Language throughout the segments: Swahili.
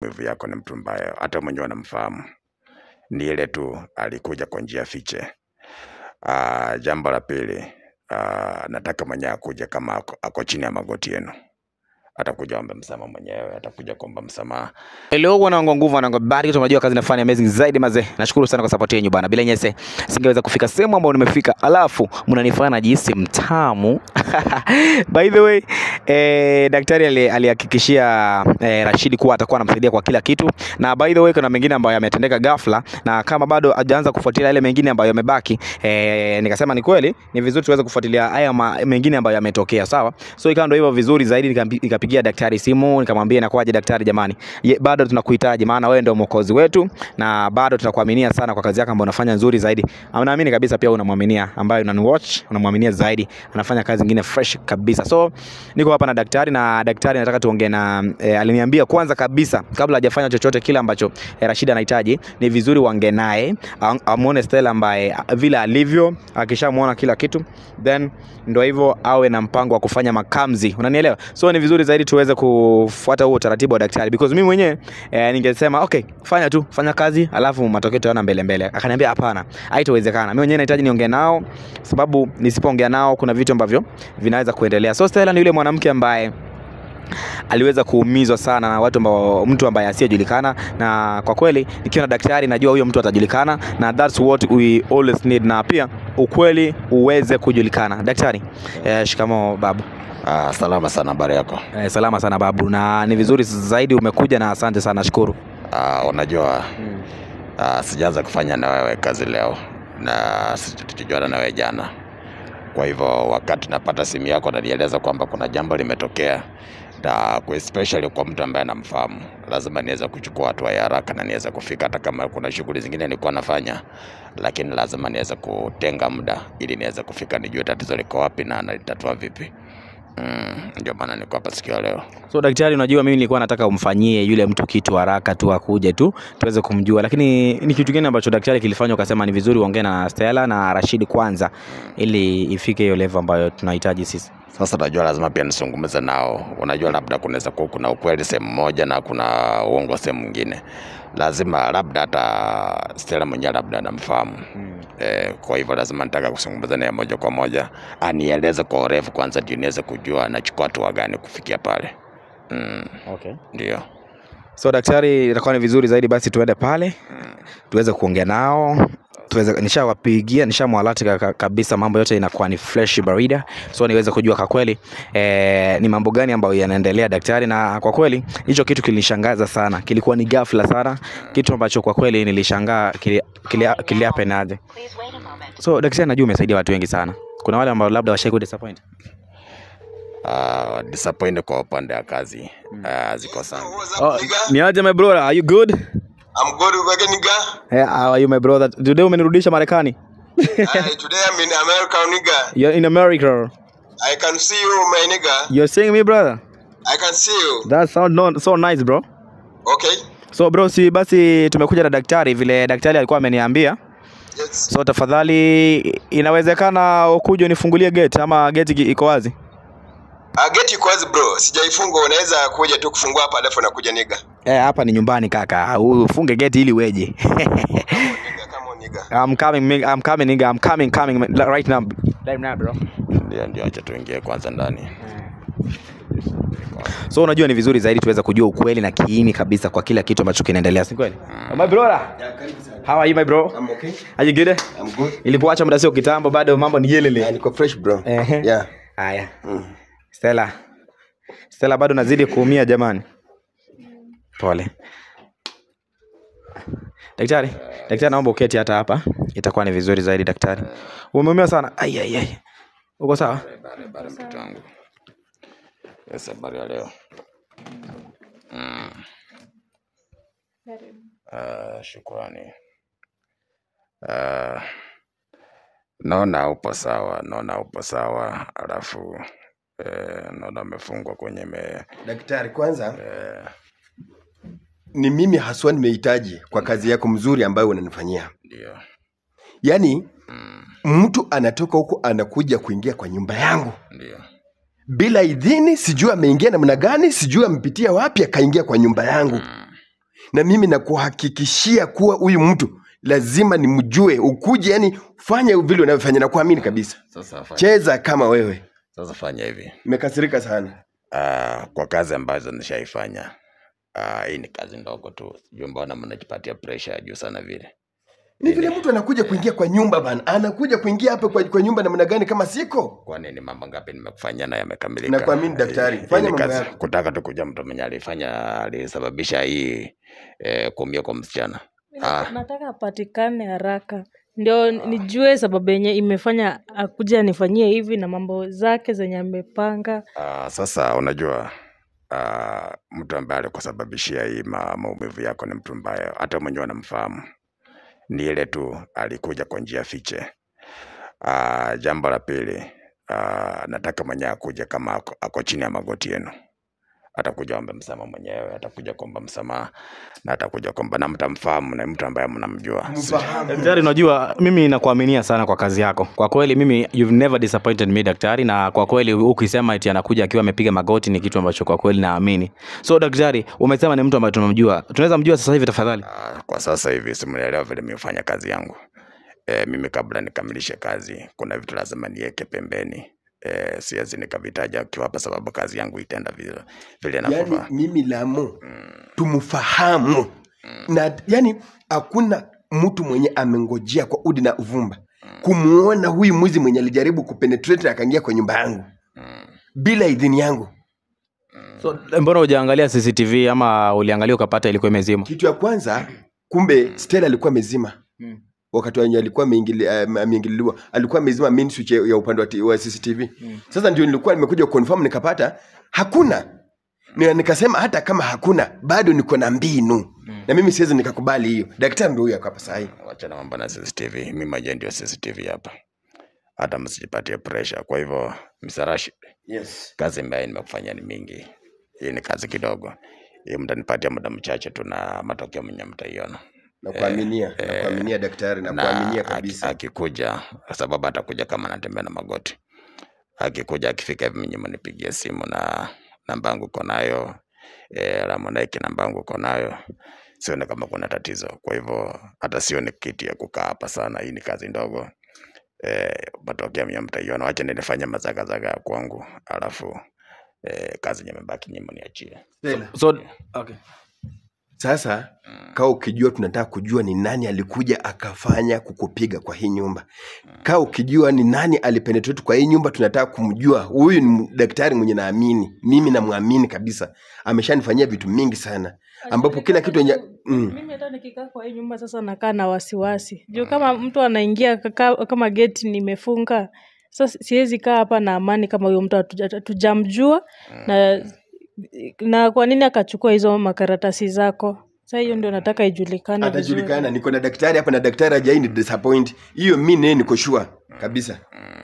maumivu yako ni mtu ambaye hata mwenyewe anamfahamu. Ni ile tu alikuja kwa njia fiche. Uh, jambo la pili uh, nataka mwenyewe akuja kama ako, ako chini ya magoti yenu, atakuja ombe msamaha mwenyewe, atakuja kuomba msamaha. Hello wanangu wa nguvu wanangu wa habari, tunajua kazi nafanya amazing zaidi mazee. Nashukuru sana kwa support yenu bana. Bila nyese singeweza kufika sehemu ambayo nimefika. Alafu mnanifanya najihisi mtamu. By the way, eh, daktari ali- alihakikishia eh, Rashidi kuwa atakuwa anamsaidia kwa kila kitu. Na by the way kuna mengine ambayo yametendeka ghafla na kama bado hajaanza kufuatilia yale mengine ambayo yamebaki, eh, nikasema ni kweli ni vizuri tuweze kufuatilia haya ma- mengine ambayo yametokea, sawa? So ikawa ndio hivyo vizuri zaidi, nikampi- nikapigia daktari simu nikamwambia inakuwaje daktari, jamani, ye, bado tunakuhitaji, maana wewe ndio mwokozi wetu na bado tunakuaminia sana kwa kazi yako ambayo unafanya nzuri zaidi. Ama Naamini kabisa pia unamwaminia, ambaye unaniwatch unamwaminia zaidi, anafanya kazi nyingine fresh kabisa. So niko hapa na daktari na daktari nataka tuongee na e, aliniambia kwanza kabisa kabla hajafanya chochote kile ambacho e, Rashid anahitaji ni vizuri waongee naye am- amuone Stella ambaye a- vile alivyo, akishamuona kila kitu then ndo hivyo awe na mpango wa kufanya makamzi, unanielewa? So ni vizuri zaidi tuweze kufuata huo utaratibu wa daktari because mimi mwenyewe e, ningesema okay, fanya tu, fanya kazi alafu matokeo tutaona mbele mbele. Akaniambia hapana, haitowezekana. Mimi mwenyewe nahitaji niongee nao, sababu nisipoongea nao kuna vitu ambavyo vinaweza kuendelea. So Stella ni yule mwanamke ambaye aliweza kuumizwa sana na watu ambao mtu ambaye asiyejulikana, na kwa kweli nikiwa na daktari najua huyo mtu atajulikana, na that's what we always need, na pia ukweli uweze kujulikana. Daktari, eh, shikamo babu. Uh, salama sana, habari yako? Eh, salama sana babu, na ni vizuri zaidi umekuja, na asante sana, shukuru. Uh, unajua uh, sijaanza kufanya na wewe kazi leo na tulijuana na wewe jana. Kwa hivyo wakati napata simu yako nanieleza kwamba kuna jambo limetokea, na kwa especially kwa mtu ambaye namfahamu, lazima niweze kuchukua hatua ya haraka na niweze kufika, hata kama kuna shughuli zingine nilikuwa nafanya, lakini lazima niweze kutenga muda ili niweze kufika, nijue tatizo liko wapi na nalitatua vipi. Mm, ndio maana niko hapa siku ya leo. So daktari, unajua mimi nilikuwa nataka umfanyie yule mtu kitu haraka tu, akuje tu tuweze kumjua, lakini ni kitu gani ambacho daktari kilifanya ukasema ni vizuri uongee na Stella na Rashid kwanza, ili ifike hiyo level ambayo tunahitaji sisi? Sasa najua lazima pia nisungumze nao. Unajua, labda kunaweza kuwa kuna ukweli sehemu moja na kuna uongo sehemu nyingine. Lazima labda hata Stella mwenyewe labda anamfahamu eh, kwa hivyo lazima nitaka kuzungumza naye moja kwa moja, anieleze kwa urefu kwanza, ndio niweze kujua anachukua hatua gani kufikia pale. Mm, Okay. ndio So daktari, itakuwa ni vizuri zaidi basi tuende pale tuweze kuongea nao tuweze, nishawapigia nishamwalati ka- kabisa, mambo yote inakuwa ni fresh barida, so niweze kujua kwa kweli eh, ni mambo gani ambayo yanaendelea daktari. Na kwa kweli hicho kitu kilinishangaza sana, kilikuwa ni ghafla sana, kitu ambacho kwa kweli nilishangaa kili- kili- kiliapenaje. So daktari, najua umesaidia watu wengi sana, kuna wale ambao labda washai ku disappoint. uh, disappoint kwa upande wa kazi uh, ziko sana. Oh, ni aje my brother, are you good? I'm good again, nigga. Hey, how are you my brother? Today umenirudisha Marekani. uh, today I'm in America, nigga. You're in America. I can see you, my nigga. You're seeing me brother? I can see you. That sound no, so nice bro. Okay. So bro, si basi tumekuja na daktari vile daktari alikuwa ameniambia. Yes. So tafadhali inawezekana ukuje unifungulie gate ama gate iki- iko wazi? Uh, get you kwazi bro. Sijaifunga, unaweza kuja tu kufungua hapa alafu nakuja nigga. Eh, hapa ni nyumbani kaka. Ufunge gate ili weje. Nigga, come on nigga. I'm coming, mi- I'm coming nigga. I'm coming, coming right now. Right now bro. Ndio, ndio, acha tuingie kwanza ndani. So unajua ni vizuri zaidi tuweza kujua ukweli na kiini kabisa kwa kila kitu ambacho kinaendelea, si kweli? My brother. How are you my bro? I'm okay. Are you good? I'm good. Ilipoacha muda sio kitambo bado mambo ni yelele. Yeah, niko fresh bro. Ehe. Yeah. Haya. Stella. Stella bado nazidi kuumia jamani. Pole. Daktari, daktari naomba uketi hata hapa. Itakuwa ni vizuri zaidi daktari. Umeumia sana. Ai ai ai. Uko sawa? Habari, habari mtoto wangu. Yes, habari ya leo. Mm. Uh, shukrani. Uh, naona upo sawa, naona upo sawa, alafu eh, naona umefungwa kwenye me, Daktari, kwanza eh, ni mimi haswa nimehitaji kwa kazi yako mzuri ambayo unanifanyia. ndio Yaani mm, mtu anatoka huko anakuja kuingia kwa nyumba yangu ndio bila idhini, sijui ameingia namna gani, sijui amepitia wapi akaingia kwa nyumba yangu. mm, na mimi nakuhakikishia kuwa huyu mtu lazima nimjue ukuje yani fanya vile unavyofanya na kuamini kabisa Sasa fanya, cheza kama wewe sasa fanya hivi nimekasirika sana uh, kwa kazi ambazo nishaifanya uh, hii ni kazi ndogo tu, sijui mbona mnajipatia pressure ya juu sana vile. ni vile mtu anakuja kuingia kwa nyumba bana anakuja kuingia hapa kwa, kwa nyumba namna gani kama siko Kwani ni mambo ngapi nimekufanyia na yamekamilika? Nakuamini daktari. Hii- hii Fanya ni mambo kazi. yako. Kutaka tu kujua mtu mwenye alifanya alisababisha hii eh, kuumia kwa msichana. Ah. nataka apatikane haraka ndio nijue sababu yenye imefanya akuja anifanyie hivi na mambo zake zenye amepanga Uh, sasa unajua uh, mtu ambaye alikusababishia hii ma, maumivu yako ni mtu ambaye hata mwenyewe anamfahamu, ni ile tu alikuja kwa njia fiche. Uh, jambo la pili uh, nataka mwenyewe akuja kama ako, ako chini ya magoti yenu, atakuja ombe msamaha mwenyewe, atakuja kuomba msamaha na atakuja kuomba, na mtamfahamu, na mtu ambaye mnamjua. mfahamu Daktari, unajua mimi nakuaminia sana kwa kazi yako. Kwa kweli mimi you've never disappointed me daktari, na kwa kweli ukisema eti anakuja akiwa amepiga magoti ni kitu ambacho kwa kweli naamini. So daktari, umesema ni mtu ambaye tunamjua, tunaweza mjua sasa hivi tafadhali? Ah, kwa sasa hivi simuelewa vile mimi hufanya kazi yangu. E, mimi kabla nikamilishe kazi kuna vitu lazima niweke pembeni. E, siwezi nikavitaja ukiwa hapa sababu kazi yangu itaenda vile vile yani inavyofaa. mimi lamu tumfahamu na yani hakuna mtu mwenye amengojea kwa udi na uvumba kumuona huyu mwizi mwenye alijaribu kupenetrate akaingia kwa nyumba yangu bila idhini yangu So mbona hujaangalia CCTV ama uliangalia ukapata ilikuwa imezima? kitu ya kwanza kumbe stela alikuwa amezima Mm. wakati wenye alikuwa ameingili- eh, ameingililiwa alikuwa amezima main switch ya ya upande wa, t- wa cctv sasa ndio nilikuwa nimekuja confirm nikapata hakuna na nikasema hata kama hakuna bado niko na mbinu na mimi siwezi nikakubali hiyo daktari ndo huyo ako hapa sahii Wacha na mambo na CCTV. Mimi maje ndio CCTV hapa. Hata msijipatie pressure. Kwa hivyo Msarashi, yes. kazi ambayo nimekufanya ni mingi. Hii ni kazi kidogo. Hii mtanipatia muda mchache tu na matokeo mwenye mtaiona. nakuaminia nakuaminia daktari nakuaminia aki- kabisa akikuja kwa sababu atakuja kama anatembea na magoti akikuja akifika hivi mwenye mnipigie simu na namba yangu uko nayo e, Ramonaiki namba yangu uko nayo sione kama kuna tatizo kwa hivyo hata sioni kiti ya kukaa hapa sana hii ni kazi ndogo e, matokeo mwenye mtaiona wacha nilifanya mazagazaga ya kwangu alafu e, kazi nyemebaki nyimo niachie Stella, So okay. sasa kaa ukijua tunataka kujua ni nani alikuja akafanya kukupiga kwa hii nyumba kaa ukijua ni nani alipenetrate kwa hii nyumba tunataka kumjua huyu ni daktari mwenye naamini mimi namwamini kabisa ameshanifanyia vitu mingi sana ambapo kila kitu enye mm. mimi hata nikikaa kwa hii nyumba sasa nakaa na wasiwasi juu kama mtu anaingia kaka, kama geti nimefunga sasa siwezi kaa hapa na amani kama huyo mtu hatuja- hatujamjua na na kwa nini akachukua hizo makaratasi zako sa hiyo ndio nataka ijulikane vizuri. atajulikana niko na daktari hapa na daktari ajai ni disappoint hiyo mi naye niko sure kabisa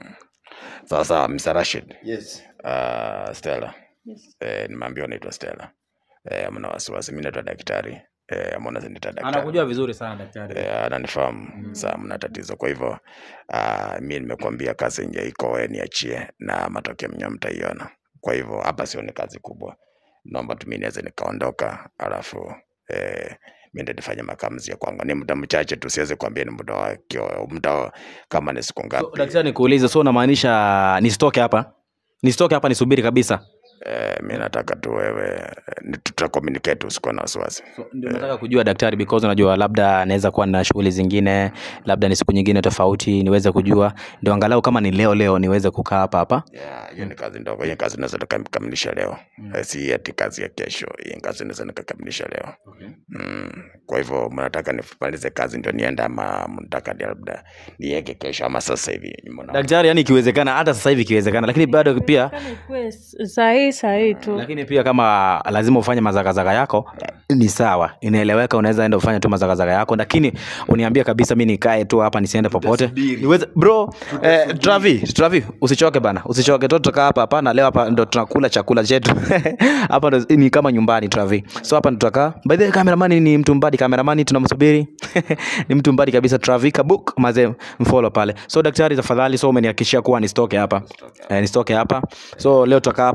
sawa sawa Mr. Rashid yes uh, Stella Yes. eh, nimeambiwa naitwa Stella eh, mna wasiwasi mi naitwa daktari eh, amona zinita daktari Anakujua vizuri sana daktari. Eh, ananifahamu mm. saa mna tatizo kwa hivyo uh, mi nimekuambia kazi nje iko we niachie na matokeo mnyo mtaiona kwa hivyo hapa sio ni kazi kubwa naomba tu mi niweze nikaondoka alafu eh, mi ndo nifanye makamuzi ya kwangu ni muda mchache tu siwezi kuambia ni muda wa kio- muda wa- kama ni siku So, ngapi daktari nikuulize, so unamaanisha nisitoke hapa? Nisitoke hapa nisubiri kabisa? eh, mi nataka tu wewe ni- tuta communicate usikuwa na wasiwasi So, ndio nataka kujua daktari, because unajua labda naweza kuwa na shughuli zingine, labda ni siku nyingine tofauti, niweze kujua, ndio angalau kama ni leo leo niweze kukaa hapa hapa. Yeah, hiyo ni kazi ndogo. Hiyo kazi naweza nikakamilisha leo mm. si ati kazi ya kesho. Hiyo kazi naweza nikakamilisha leo Okay. mm. Kwa hivyo mnataka nimalize kazi ndio niende, ama mnataka ni labda niweke kesho ama sasa hivi? Mbona- Daktari, yani ikiwezekana, hata sasa hivi ikiwezekana, lakini bado pia Kama ikuwe sahii sahii tu lakini pia kama lazima ufanye mazagazaga yako ni sawa, inaeleweka. Unaweza enda ufanye tu mazagazaga yako, lakini uniambie kabisa, mi nikae tu hapa nisiende popote Tutasubiri. niweze bro. Eh, Travi, Travi, usichoke bana, usichoke tu, tutakaa hapa hapa na leo hapa ndo tunakula chakula chetu hapa ndo ni kama nyumbani Travi, so hapa ndo tutakaa. By the way, cameraman ni mtu mbadi, cameraman tunamsubiri ni mtu mbadi kabisa. Travi Kabuk mazee, mfollow pale. So daktari, tafadhali, so umenihakikishia kuwa nisitoke hapa eh, nisitoke hapa, so leo tutakaa hapa mpaka tu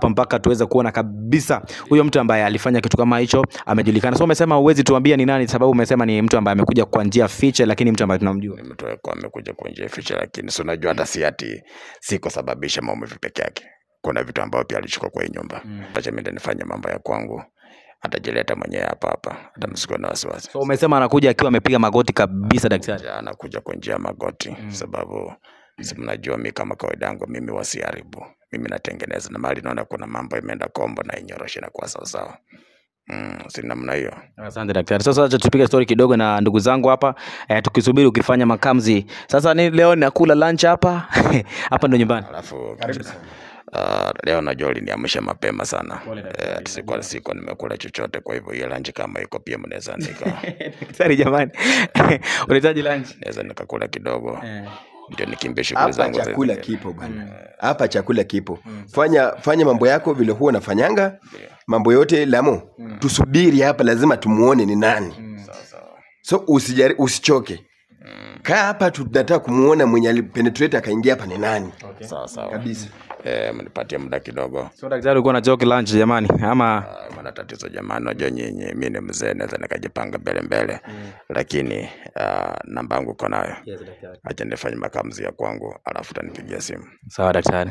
tuweze kuona kabisa huyo mtu ambaye alifanya kitu kama hicho amejulikana so umesema uwezi tuambia ni nani sababu umesema ni mtu ambaye amekuja kwa njia fiche lakini mtu ambaye tunamjua ni mtu alikuwa amekuja kwa njia ficha, lakini si unajua hata si ati si kusababisha maumivu peke yake. Kuna vitu ambavyo pia alichukua kwa hii nyumba. Acha mimi nifanye mambo ya kwangu, atajileta mwenyewe hapa hapa, hata msikuwe na wasiwasi. so umesema anakuja akiwa amepiga magoti kabisa daktari Ja, anakuja kwa njia ya magoti sababu si mnajua mi kama kawaida yangu mimi wasiharibu mimi natengeneza na mali naona kuna mambo imeenda kombo na inyorosha inakuwa sawasawa mm, si namna hiyo asante daktari sasa acha tupige story kidogo na ndugu zangu hapa eh, tukisubiri ukifanya makamzi sasa ni leo nakula lunch hapa hapa ndo nyumbani alafu Uh, leo najua uliniamsha mapema sana eh, sikuwa sikuwa nimekula chochote kwa hivyo hiyo lunch kama iko pia mnaweza nika daktari jamani unahitaji lunch naweza nikakula kidogo ndio nikimbie shughuli hapa zangu za- chakula kipo bwana hapa chakula kipo fanya fanya mambo yako vile huwa unafanyanga mambo yote lamo tusubiri hapa lazima tumuone ni nani so usijari, usichoke kaa hapa tunataka kumuona mwenye alipenetrate akaingia hapa ni nani sawa sawa kabisa eh, mnipatie muda kidogo so daktari ulikuwa na joke lunch jamani ama Ah, mana tatizo jamani, najua nyinyi, mi ni mzee, naweza nikajipanga mbele mbele lakini uh, namba yangu uko nayo. Acha nifanye makamuzi ya kwangu, alafu utanipigia simu. sawa daktari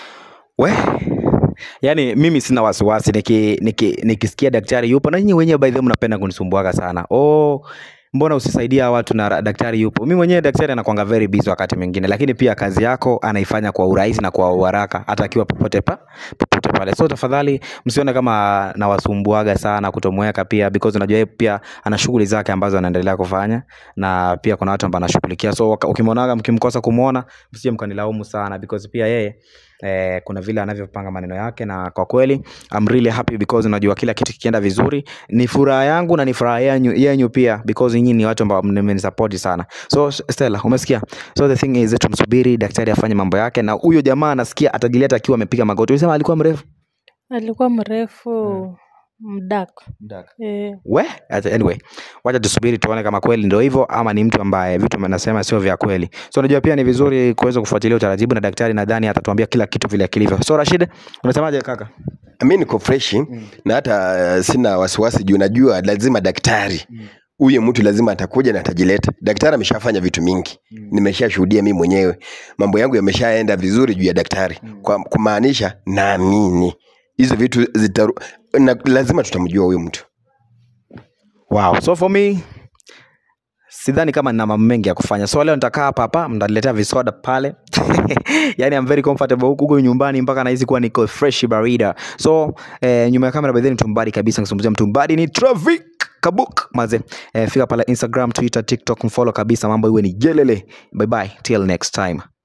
we yaani mimi sina wasiwasi niki, niki, nikisikia daktari yupo na nyinyi wenyewe by the way mnapenda kunisumbuaga sana oh mbona usisaidia watu na ra- daktari yupo mi mwenyewe daktari anakwanga very busy wakati mwingine lakini pia kazi yako anaifanya kwa urahisi na kwa uharaka hata akiwa popote pa popote pale so tafadhali msione kama nawasumbuaga sana kutomweka pia because unajua yeye pia ana shughuli zake ambazo anaendelea kufanya na pia kuna watu ambao anashughulikia so waka- ukimwonaga mkimkosa kumwona msije mkanilaumu sana because pia yeye eh, kuna vile anavyopanga maneno yake na kwa kweli I'm really happy because unajua kila kitu kikienda vizuri ni furaha yangu na ni furaha yenyu, yenyu pia because nyinyi ni watu ambao mmenisupport sana so Stella umesikia so the thing is tumsubiri daktari afanye mambo yake na huyo jamaa anasikia atajileta akiwa amepiga magoti ulisema alikuwa mrefu alikuwa mrefu mdak eh, we ata- anyway wacha tusubiri tuone kama kweli ndio hivyo ama ni mtu ambaye vitu nasema sio vya kweli so unajua pia ni vizuri kuweza kufuatilia utaratibu na daktari nadhani atatuambia kila kitu vile kilivyo so Rashid unasemaje kaka mi niko freshi na hata uh, sina wasiwasi juu najua lazima daktari huyo mtu lazima atakuja na atajileta daktari ameshafanya vitu mingi nimeshashuhudia mi mwenyewe mambo yangu yameshaenda vizuri juu ya daktari kwa kumaanisha naamini hizo vitu zitaru, na, lazima tutamjua huyo mtu wow so for me sidhani kama nina mambo mengi ya kufanya so leo nitakaa hapa hapa mtaniletea visoda pale yani I'm very comfortable huku huku nyumbani mpaka nahisi kuwa niko fresh barida so eh, nyuma ya kamera by then mtumbadi kabisa nikizungumzia mtumbadi ni traffic kabuk maze eh, fika pale instagram twitter tiktok mfollow kabisa mambo iwe ni jelele bye bye till next time